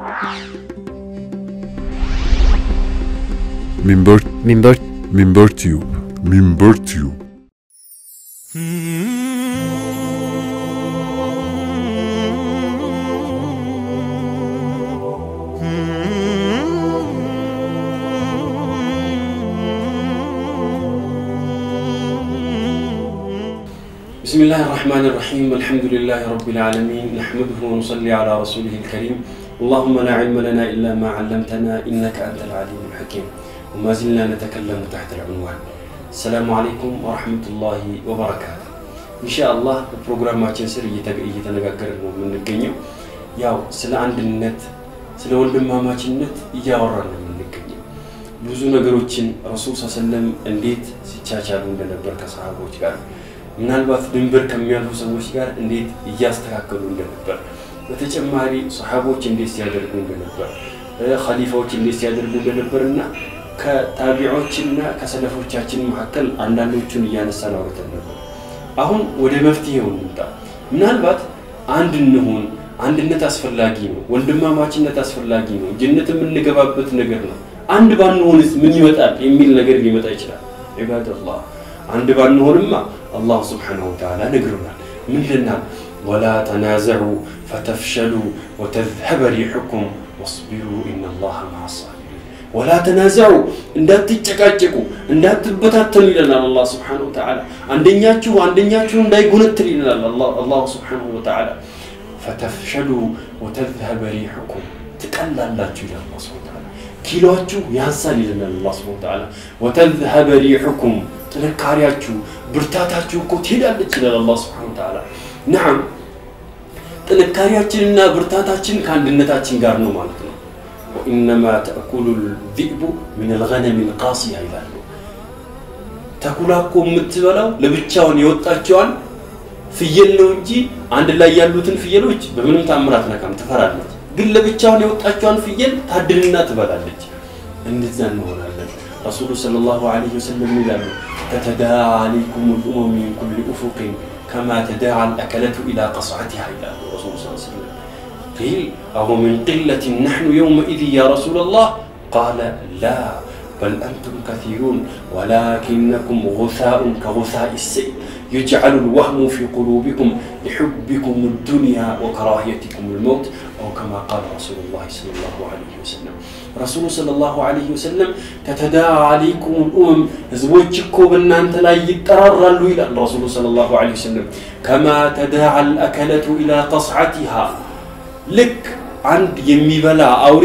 Minber ሚንበር Minber Tube Minber Tube بسم الله الرحمن الرحيم الحمد لله رب العالمين نحمده ونصلي على رسوله الكريم اللهم لا علم لنا إلا ما علمتنا إنك أنت العليم الحكيم وما زلنا نتكلم تحت العنوان السلام عليكم ورحمة الله وبركاته إن شاء الله በፕሮግራማችን ስር እየተገ- እየተነጋገርን ነው የምንገኘው ያው ስለ አንድነት ስለ ወንድማማችነት እያወራን ነው የምንገኘው ብዙ ነገሮችን ረሱል ሰለም እንዴት ሲቻቻሉ እንደነበር ከሰሃቦች ጋር ምናልባት ድንበር ከሚያልፉ ሰዎች ጋር እንዴት እያስተካከሉ እንደነበር በተጨማሪ ሰሓቦች እንዴት ሲያደርጉ እንደነበር እ፣ ኸሊፋዎች እንዴት ሲያደርጉ እንደነበር እና ከታቢዖችና ከሰለፎቻችን መካከል አንዳንዶቹን እያነሳን አውርተን ነበር። አሁን ወደ መፍትሄው እንምጣ። ምናልባት አንድ እንሁን፣ አንድነት አስፈላጊ ነው፣ ወንድማማችነት አስፈላጊ ነው፣ ጀነት የምንገባበት ነገር ነው። አንድ ባንሆንስ ምን ይመጣል የሚል ነገር ሊመጣ ይችላል። ዒባደላህ አንድ ባንሆንማ አላህ ስብሓነሁ ወተዓላ ነግሮናል። ምን ይለናል? ወላ ተናዘዑ ፈተፍሸሉ ወተዝሀበ ሪሑኩም ወስቢሩ ኢነላሃ መዓ ሳቢሪን ወላ ተናዘዑ እንዳትጨቃጨቁ እንዳትበታተኑ ይለናል አላህ ስብሓነሁ ወተዓላ። አንደኛችሁ አንደኛችሁ እንዳይጎነትል ይለናል አላህ- አላሁ ስብሓነሁ ወተዓላ። ፈተፍሸሉ ወተዝሀበ ሪሑኩም ትቀላላችሁ ይላል አላህ ስብሓነሁ ወተዓላ። ኪሎአችሁ ያንሳል ይለናል አላህ ስብሓነሁ ወተዓላ። ወተዝሀበ ሪሑኩም ጥንካሬያችሁ ብርታታችሁ እኮ ትሄዳለች ይላል አላህ ስብሓነሁ ወተዓላ። ነዓም ጥንካሬያችንና ብርታታችን ከአንድነታችን ጋር ነው ማለት ነው። ወኢነማ ተእኩሉ ዚእቡ ምን ልገነም ልቃሲያ ይላሉ። ተኩላ እኮ የምትበላው ለብቻውን የወጣቸዋን ፍየል ነው እንጂ አንድ ላይ ያሉትን ፍየሎች በምንም ታምራት ነካም ትፈራለች። ግን ለብቻውን የወጣቸዋን ፍየል ታድንና ትበላለች። እንደዛ እንሆናለን። ረሱሉ ሰለላሁ ዐለይሂ ወሰለም ይላሉ ተተዳዓ አለይኩም ልኡመም ሚን ኩል ኡፉቅን ከማ ተዳዓ አልአከለቱ ኢላ ቀስዓቲሃ ይላሉ ረሱሉ ስ ሰለም قيل أو من قلة نحن يومئذ يا رسول الله قال لا بل أنتم كثيرون ولكنكم غثاء كغثاء السيل يجعل الوهم في قلوبكم لحبكم الدنيا وكراهيتكم الموت أو كما قال رسول الله صلى الله عليه وسلم رسول صلى الله عليه وسلم تتداعى عليكم الأمم زوجكم بأن أنت لا يترر إلى الرسول صلى الله عليه وسلم كما تداعى الأكلة إلى قصعتها ልክ አንድ የሚበላ አውሬ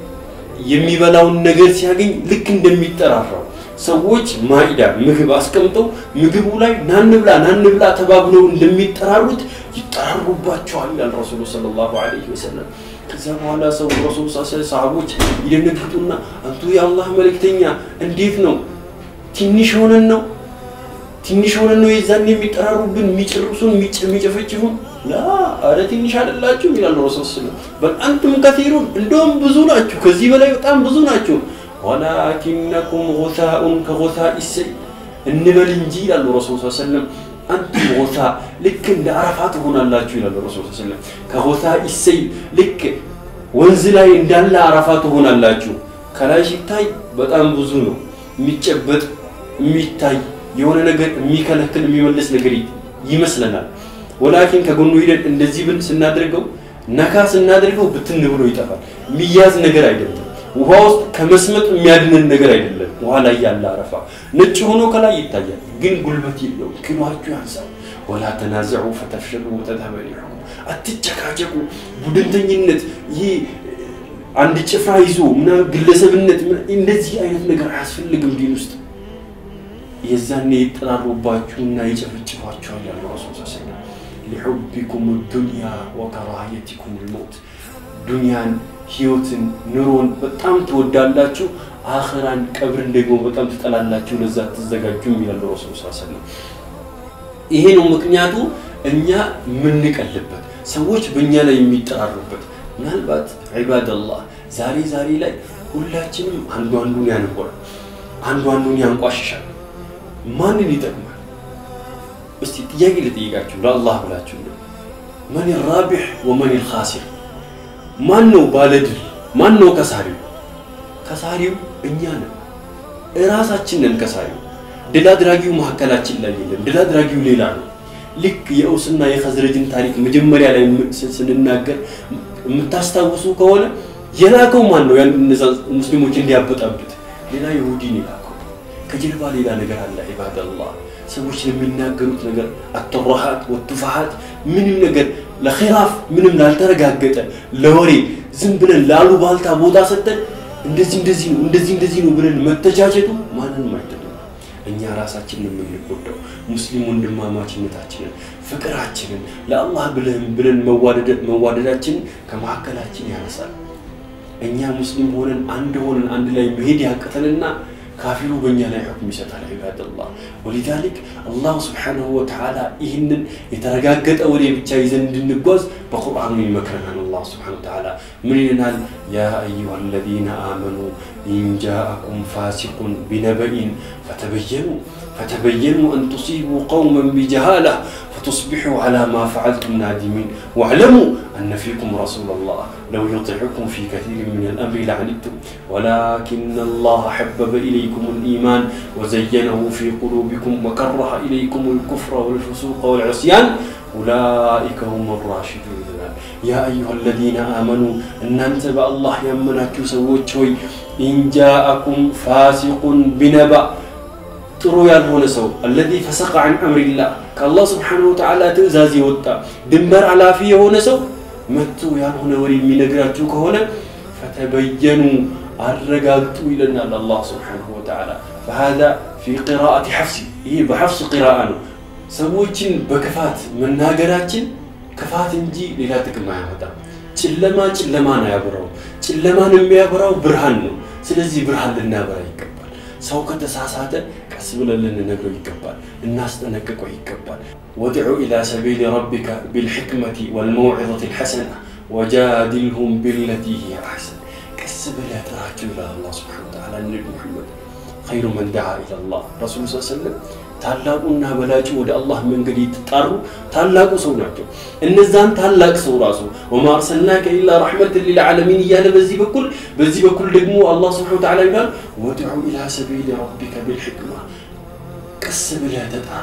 የሚበላውን ነገር ሲያገኝ ልክ እንደሚጠራራው ሰዎች ማኢዳ ምግብ አስቀምጠው ምግቡ ላይ ናንብላ ናንብላ ተባብለው እንደሚጠራሩት ይጠራሩባቸዋል ይላል ረሱሉ ሰለላሁ ዐለይሂ ወሰለም። ከዛ በኋላ ሰው ረሱሉ ሰሃቦች ይደነግጡና አንቱ የአላህ መልእክተኛ እንዴት ነው ትንሽ ሆነን ነው ትንሽ ሆነን ነው የዛን የሚጠራሩብን የሚጨርሱን የሚጨፈጭፉን ላ አረ ትንሽ አይደላችሁ ይላሉ ረሱል ስለም በአንቱም ከሲሩን እንደውም ብዙ ናችሁ ከዚህ በላይ በጣም ብዙ ናችሁ ወላኪነኩም ጉሳኡን ከጉሳኢ ሰይል እንበል እንጂ ይላሉ ረሱል ሰለም አንቱም ጉሳ ልክ እንደ አረፋ ትሆናላችሁ ይላሉ ረሱል ሰለም ከጉሳኢ ሰይል ልክ ወንዝ ላይ እንዳለ አረፋ ትሆናላችሁ ከላይ ሲታይ በጣም ብዙ ነው የሚጨበጥ የሚታይ የሆነ ነገር የሚከለክል የሚመልስ ነገር ይመስለናል። ወላኪን ከጎኑ ሂደን እንደዚህ ብን ስናደርገው ነካ ስናደርገው ብትን ብሎ ይጠፋል። የሚያዝ ነገር አይደለም። ውሃ ውስጥ ከመስመጥ የሚያድንን ነገር አይደለም። ውሃ ላይ ያለ አረፋ ነጭ ሆኖ ከላይ ይታያል፣ ግን ጉልበት የለውም። ኪሏችሁ ያንሳል። ወላ ተናዘዑ ፈተፍሸሉ ወተዝሀበ ሪሑኩም፣ አትጨቃጨቁ። ቡድንተኝነት ይህ አንድ ጭፍራ ይዞ ምናምን ግለሰብነት እንደዚህ አይነት ነገር አያስፈልግም ዲን ውስጥ የዛኔ ይጠራሩባችሁና ይጨፈጭፏችኋል ያለ ረሱል ስ ሰለም ሊሑቢኩም ዱንያ ወከራህየቲኩም ልሞት ዱንያን ህይወትን ኑሮን በጣም ትወዳላችሁ አኽራን ቀብርን ደግሞ በጣም ትጠላላችሁ ለዛ ትዘጋጁም ይላሉ ረሱል ስ ሰለም ይሄ ነው ምክንያቱ እኛ የምንቀልበት ሰዎች በእኛ ላይ የሚጠራሩበት ምናልባት ዒባደላህ ዛሬ ዛሬ ላይ ሁላችንም አንዱ አንዱን ያንቆራል አንዱ አንዱን ያንቋሽሻል ማንን ይጠቅማል? እስቲ ጥያቄ ልጠይቃችሁ ለአላህ ብላችሁ ነው። መን ራቢሕ ወመን ልኻሲር፣ ማን ነው ባለድል? ማን ነው ከሳሪው? ከሳሪው እኛ ነን፣ እራሳችን ነን ከሳሪው። ድል አድራጊው መካከላችን ላይ የለም። ድል አድራጊው ሌላ ነው። ልክ የአውስና የኸዝረጅን ታሪክ መጀመሪያ ላይ ስንናገር የምታስታውሱ ከሆነ የላከው ማን ነው? ያን እነዛ ሙስሊሞች እንዲያበጣብጥ ሌላ ይሁዲን የላከው። ከጀርባ ሌላ ነገር አለ። ዒባደላህ ሰዎች ለሚናገሩት ነገር አተራሃት ወቱፋሃት ምንም ነገር ለኺላፍ ምንም ላልተረጋገጠ ለወሬ ዝም ብለን ለአሉባልታ ቦታ ሰጠን እንደዚህ እንደዚህ ነው እንደዚህ እንደዚህ ነው ብለን መተቻቸቱ ማንንም አይጠቅም። እኛ ራሳችንን የምንጎዳው ሙስሊም ወንድማማችነታችንን ፍቅራችንን ለአላህ ብለን ብለን መዋደዳችንን ከመካከላችን ያነሳል። እኛ ሙስሊም ሆነን አንድ ሆነን አንድ ላይ መሄድ ያቅተንና ካፊሩ በእኛ ላይ ሕክም ይሰጣል። ዒባደላህ ወሊዛሊክ አላሁ ስብሓነሁ ወተዓላ ይህንን የተረጋገጠ ወሬ ብቻ ይዘን እንድንጓዝ በቁርአኑ ይመክረናል። አላህ ስብሓነሁ ወተዓላ ምን ይለናል? ያ አዩሃ አለዚነ አመኑ ኢን ጃአኩም ፋሲቁን ቢነበኢን ፈተበየኑ ፈተበየኑ አን ቱሲቡ ቀውመን ቢጀሃላ ፈቱስቢሑ ዓላ ማ ፈዓልቱም ናዲሚን ወዕለሙ أن فيكم رسول الله لو يطيعكم في كثير من الأمر لعنتم ولكن الله حبب إليكم الإيمان وزينه في قلوبكم وكره إليكم الكفر والفسوق والعصيان أولئك هم الراشدون يا أيها الذين آمنوا أن أنت الله يمنك سوت إن جاءكم فاسق بنبأ ጥሩ ያልሆነ ሰው አለዚ ፈሰቀ ዐን አምሪላህ ከአላህ ስብሓነሁ ወተዓላ ትእዛዝ የወጣ ድንበር አላፊ የሆነ ሰው መጥቶ ያልሆነ ወሬ የሚነግራችሁ ከሆነ ፈተበየኑ አረጋግጡ ይለናል አላህ ስብሓነሁ ወተዓላ። ፈሃዛ ፊ ቂራአቲ ሐፍስ ይህ በሐፍስ ቂራአ ነው። ሰዎችን በክፋት መናገራችን ክፋት እንጂ ሌላ ጥቅም አያመጣም። ጨለማ ጨለማን አያበራው። ጨለማን የሚያበራው ብርሃን ነው። ስለዚህ ብርሃን ልናበራ ይገባል። ሰው ከተሳሳተ ቀስ ብለን ልንነግረው ይገባል፣ እናስጠነቅቀው ይገባል። ወድዑ ኢላ ሰቢል ረቢከ ቢልሕክመቲ ወልመውዒዘቲ ልሐሰና ወጃዲልሁም ቢለቲ ሂየ አሕሰን። ቀስ ብለህ ጥራቸው ይላል አላህ ስብሓነሁ ወተዓላ ነቢ ሙሐመድ ኸይሩ መን ደዓ ኢለላህ ረሱሉ ስ ሰለም ታላቁና በላጩ ወደ አላህ መንገድ የተጣሩ ታላቁ ሰው ናቸው። እነዛን ታላቅ ሰው ራሱ ወማ አርሰልናከ ኢላ ረሕመትን ሊልዓለሚን እያለ በዚህ በኩል በዚህ በኩል ደግሞ አላህ ስብሐነሁ ወተዓላ ይላል ወድዑ ኢላ ሰቢሊ ረቢከ ቢልሕክማ ቀስ ብለህ ተጣራ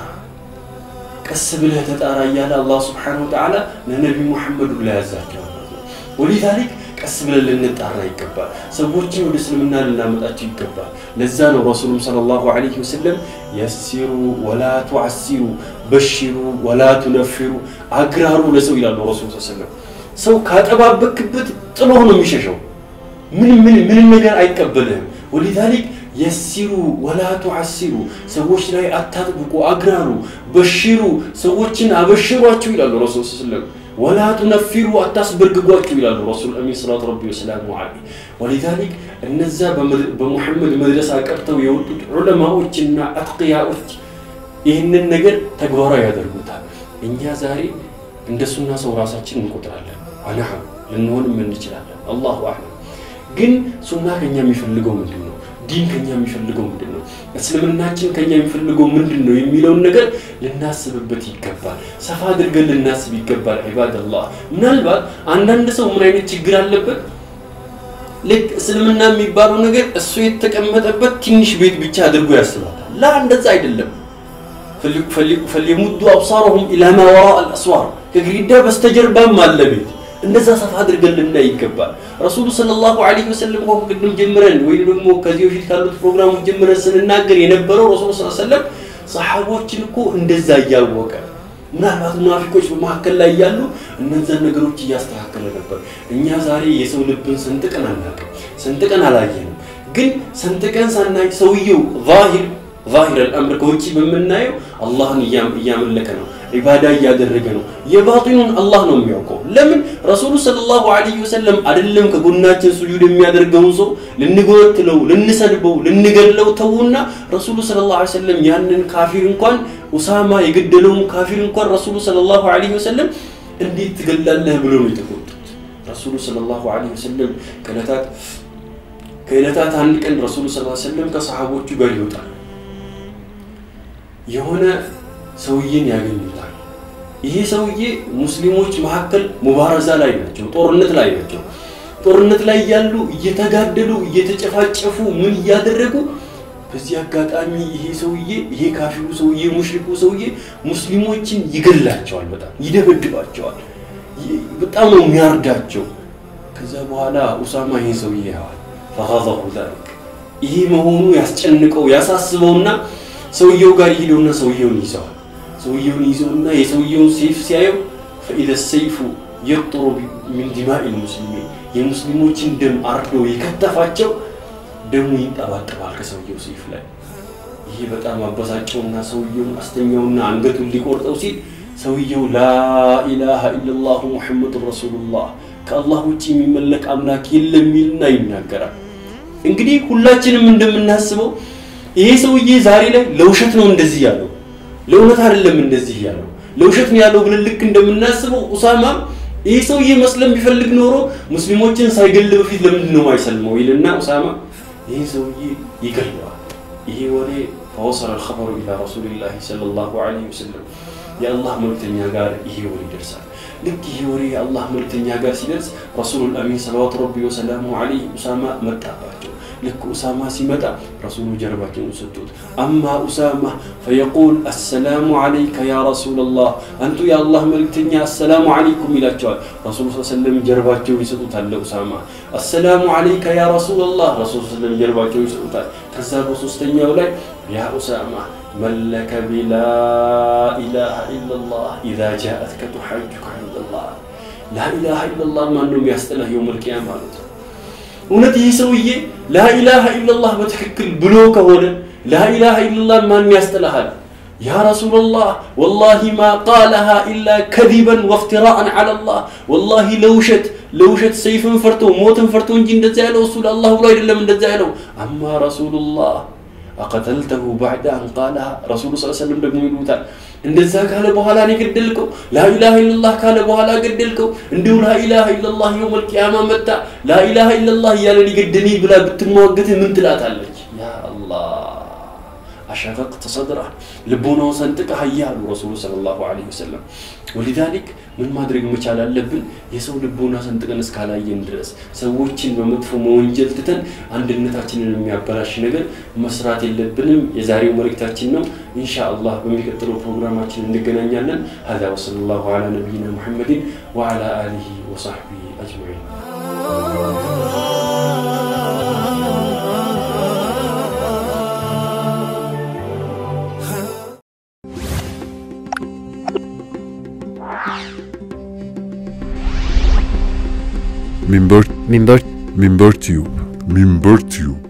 ቀስ ብለህ ተጣራ እያለ አላህ ስብሐነሁ ወተዓላ ለነቢ ሙሐመድ ላይ ያዛቸዋል። ወሊዛሊክ ቀስ ብለን ልንጣራ ይገባል። ሰዎችን ወደ እስልምና ልናመጣቸው ይገባል። ለዛ ነው ረሱሉም ሰለላሁ ዐለይሂ ወሰለም የሲሩ ወላ ቱዓሲሩ፣ በሽሩ ወላ ቱነፊሩ፣ አግራሩ ለሰው ይላሉ ረሱል ሰለም። ሰው ካጠባበክበት ጥሎህ ነው የሚሸሸው። ምንም ምንም ነገር አይቀበልህም። ወሊዛሊክ የሲሩ ወላ ቱዓሲሩ፣ ሰዎች ላይ አታጥብቁ፣ አግራሩ። በሽሩ፣ ሰዎችን አበሽሯቸው ይላሉ ረሱል ሰለም ወላ ቱነፊሩ አታስበርግጓቸው ይላሉ ረሱል አሚን ሰላቱ ረቢ ወሰላሙ ዐለይህ። ወሊዛሊክ እነዛ በሙሐመድ መድረሳ ቀርተው የወጡት ዑለማዎችና አትቅያዎች ይህንን ነገር ተግባራዊ ያደርጉታል። እኛ ዛሬ እንደ ሱና ሰው ራሳችን እንቆጥራለን። አናም ልንሆንም እንችላለን። አላሁ አዕለም። ግን ሱና ከኛ የሚፈልገው ምንድን ነው? ዲን ከኛ የሚፈልገው ምንድን ነው? እስልምናችን ከኛ የሚፈልገው ምንድን ነው የሚለውን ነገር ልናስብበት ይገባል። ሰፋ አድርገን ልናስብ ይገባል። ዒባደላህ ምናልባት አንዳንድ ሰው ምን አይነት ችግር አለበት? ልክ እስልምና የሚባለው ነገር እሱ የተቀመጠበት ትንሽ ቤት ብቻ አድርጎ ያስባታል። ላ እንደዛ አይደለም። ፈልየሙዱ አብሳረሁም ኢላ ማ ወራአ አልአስዋር ከግድግዳ በስተጀርባም አለ ቤት እንደዛ ሰፋ አድርገን ልናይ ይገባል። ረሱሉ ሰለላሁ ዐለይሂ ወሰለም እኮ ቅድም ጀምረን ወይ ደግሞ ከዚህ በፊት ካሉት ፕሮግራሞች ጀምረን ስንናገር የነበረው ረሱሉ ሰለላሁ ዐለይሂ ወሰለም ሰሓቦችን እኮ እንደዛ እያወቀ ምናልባት ሙናፊቆች በመካከል ላይ ያሉ እነዛን ነገሮች እያስተካከለ ነበር። እኛ ዛሬ የሰው ልብን ሰንጥቀን አናውቅም፣ ሰንጥቀን አላየንም። ግን ሰንጥቀን ሳናይ ሰውየው ዛሂር ዛሂር አልአምር ከውጭ በምናየው አላህን እያመለከ ነው፣ ዒባዳ እያደረገ ነው። የባጢኑን አላህ ነው የሚያውቀው። ለምን ረሱሉ ሰለላሁ ዐለይሂ ወሰለም አይደለም ከጎናችን ሱጁድ የሚያደርገውን ሰው ልንጎትለው፣ ልንሰድበው፣ ልንገድለው ተዉና ረሱሉ ሰለላሁ ዐለይሂ ወሰለም ያንን ካፊር እንኳን ኡሳማ የገደለውን ካፊር እንኳን ረሱሉ ሰለላሁ ዐለይሂ ወሰለም እንዴት ትገላለህ ብሎ ነው የተቆጡት። ረሱሉ ሰለላሁ ዐለይሂ ወሰለም ከዕለታት ከዕለታት አንድ ቀን ረሱሉ ሰለላሁ ዐለይሂ ወሰለም ከሰሃቦቹ ጋር ይወጣል። የሆነ ሰውዬን ያገኙታል። ይሄ ሰውዬ ሙስሊሞች መካከል ሙባረዛ ላይ ናቸው፣ ጦርነት ላይ ናቸው። ጦርነት ላይ እያሉ እየተጋደሉ እየተጨፋጨፉ ምን እያደረጉ በዚህ አጋጣሚ ይሄ ሰውዬ ይሄ ካፊሩ ሰውዬ ሙሽሪኩ ሰውዬ ሙስሊሞችን ይገላቸዋል፣ በጣም ይደበድባቸዋል፣ በጣም ነው የሚያርዳቸው። ከዛ በኋላ ኡሳማ ይሄን ሰውዬ ያዋል ፈኸዘሁ ዛሊክ ይሄ መሆኑ ያስጨንቀው ያሳስበውና ሰውየው ጋር ይሄደውና ሰውየውን ይዘዋል። ሰውየውን ይዘውና የሰውየውን ሴፍ ሲያየው ፈኢዘ ሰይፉ የጥሩ ሚን ዲማኢ ልሙስሊሚን የሙስሊሞችን ደም አርዶ የከተፋቸው ደሙ ይንጠባጠባል ከሰውየው ሴፍ ላይ። ይሄ በጣም አበሳጨውና ሰውየውን አስተኛውና አንገቱን ሊቆርጠው ሲል ሰውየው ላኢላሃ ኢለላሁ ሙሐመዱን ረሱሉላህ ከአላህ ውጭ የሚመለክ አምላክ የለም ይልና ይናገራል። እንግዲህ ሁላችንም እንደምናስበው ይሄ ሰውዬ ዛሬ ላይ ለውሸት ነው እንደዚህ ያለው፣ ለእውነት አይደለም እንደዚህ ያለው፣ ለውሸት ነው ያለው ብለን ልክ እንደምናስበው ኡሳማ ይሄ ሰውዬ መስለም ቢፈልግ ኖሮ ሙስሊሞችን ሳይገል በፊት ለምንድን ነው የማይሰልመው ይልና ኡሳማ ይህ ሰውዬ ይገለዋል። ይሄ ወሬ ፈወሰለ ልኸበሩ ኢላ ረሱሊላህ ሰለላሁ ዐለይሂ ወሰለም የአላህ መልክተኛ ጋር ይሄ ወሬ ይደርሳል። ልክ ይሄ ወሬ የአላህ መልክተኛ ጋር ሲደርስ ረሱሉል አሚን ሰለዋቱ ረቢ ወሰላሙ ዐለይሂ ኡሳማ መጣባቸው። ልክ ኡሳማ ሲመጣ ረሱሉ ጀርባቸውን ሰጡት። አማ ኡሳማ ፈየቁል አሰላሙ ዐለይከ ያ ረሱለላህ፣ አንቱ የአላህ መልክተኛ አሰላሙ ዐለይኩም ይላቸዋል። ረሱሉ ስ ሰለም ጀርባቸውን ይሰጡታል ለኡሳማ። አሰላሙ ዐለይከ ያ ረሱለላህ፣ ረሱሉ ሰለም ጀርባቸውን ይሰጡታል። ከዛ በሶስተኛው ላይ ያ ኡሳማ መለከ ቢላ ኢላሃ ኢለላህ ኢዛ ጃአትከ ቱሐጁከ ዐንደላህ። ላኢላሃ ኢለላህ ማን ነው የሚያስጠላህ የውመል ቂያማ ማለት ነው። እውነት ይህ ሰውዬ ላኢላሃ ኢለላህ በትክክል ብሎ ከሆነ ላኢላሃ ኢለላህ ማን ያስጠላሃል? ያ ረሱላላህ ወላሂ ማ ቃለሃ ኢላ ከዚበን ወፍትራአን ዐለላህ ወላሂ ለውሸት ለውሸት ሰይፍን ፈርቶ ሞትን ፈርቶ እንጂ እንደዛ ያለው እሱ ለአላህ ብሎ አይደለም እንደዛ ያለው። አማ ረሱሉላህ አቀተልተሁ ባዕደ አን ቃለሃ ረሱሉ ስ ሰለም ደግሞ ይሉታል እንደዛ ካለ በኋላ ነው የገደልከው። ላኢላሃ ኢለላህ ካለ በኋላ ገደልከው። እንዲሁ ላኢላሃ ኢለላህ የውመል ቂያማ መጣ ላኢላሃ ኢለላህ እያለ ሊገደልኝ ብላ ብትሟገትህ ምን ትላታለች? ያ አላህ አሸቀቅተ ሰድረህ ልቦናውን ሰንጥቀህ እያሉ ረሱሉ ሰለላሁ ዐለይሂ ወሰለም። ወሊዛሊክ ምን ማድረግ መቻል አለብን? የሰው ልቦና ሰንጥቀን እስካላየን ድረስ ሰዎችን በመጥፎ መወንጀል ትተን አንድነታችንን የሚያበላሽ ነገር መስራት የለብንም። የዛሬው መልእክታችን ነው። ኢንሻ አላህ በሚቀጥለው ፕሮግራማችን እንገናኛለን። ሀዛ ወሰለላሁ ዐላ ነቢይና ሙሐመድን ወዐላ አሊሂ ወሰሕቢሂ አጅመዒን። Minber Minber Minber Tube Minber Tube